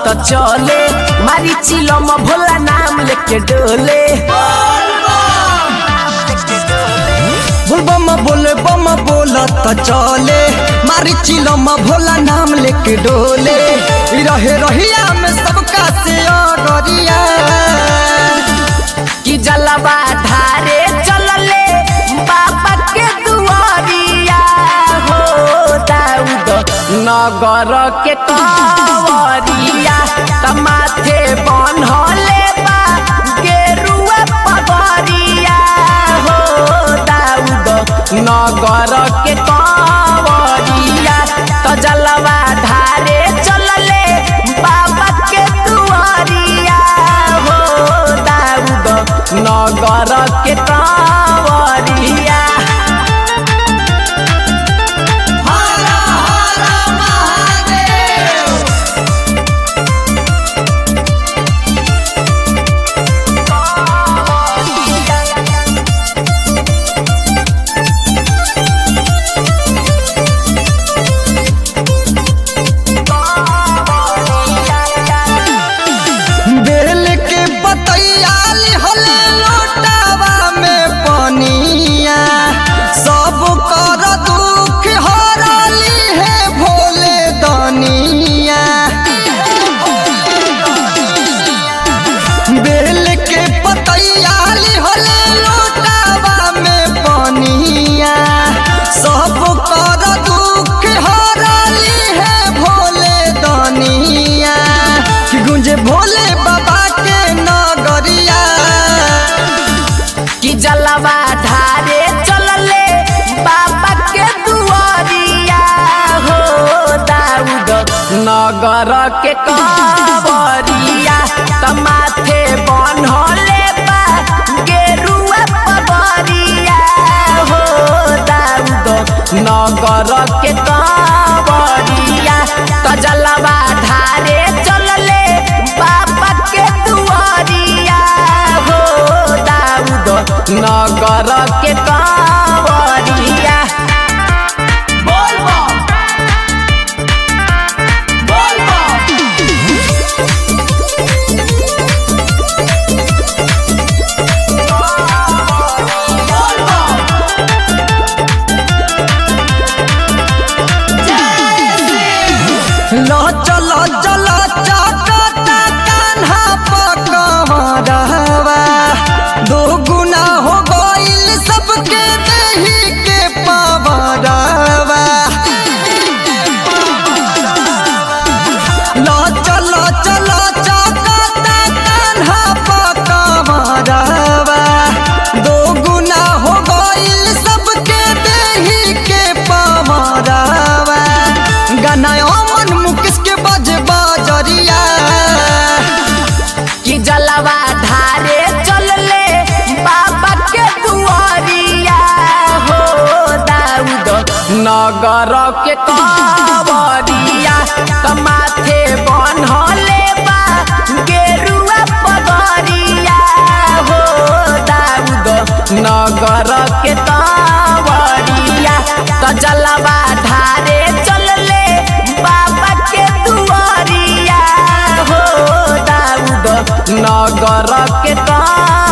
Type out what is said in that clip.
त चले मारी चिलम भोला नाम लेके डोले बोल बम बोले बम बोला त चले मारी चिलम भोला नाम लेके डोले ई रहे रहिया में सबका से अगरिया कि जलवा धारे चलले बाबा के दुआरिया हो दाऊद नगर के कवरिया तमाथे बनहले बा गेरुआ पगरिया हो दाऊद नगर के कवरिया तो जलवा धारे चलले बाबा के दुआरिया हो दाऊद नगर के कांवरिया बेल के बतैयाली होले लोटावा में पनिया सब कर दुख हरली है भोले दनिया बेल के पतैयाली होले लोटावा में पनिया सब कर दुख हरली है भोले दनिया कि गुंजे भोले बाबा के नगरिया कि जलवा धारे चलले बाबा के दुआरिया हो दाऊद नगर के कांवरिया तमाथे बनहले बा गेरुआ पगरिया हो दाऊद नगर के कांवरिया त जलवा धारे चलले बाबा के दुआरिया हो दाऊद नगर के कांवरिया बोल लो चलो चलो चकता कान्हा पकड़वा दो गुना हो गइल सबके देही के पवरवा लो चलो चलो चकता कान्हा पकड़वा दो गुना हो गइल सबके देही के पवरवा गाना अमन मुकेश के बज बजरिया कि जलवा धारे चलले बाबा के दुआरिया हो दाऊद नगर के कांवरिया तमाथे बनहले बा गेरुआ पगरिया हो दाऊद नगर के कांवरिया त जलवा धारे चलले बाबा के दुआरिया हो दाऊद नगर के कांवरिया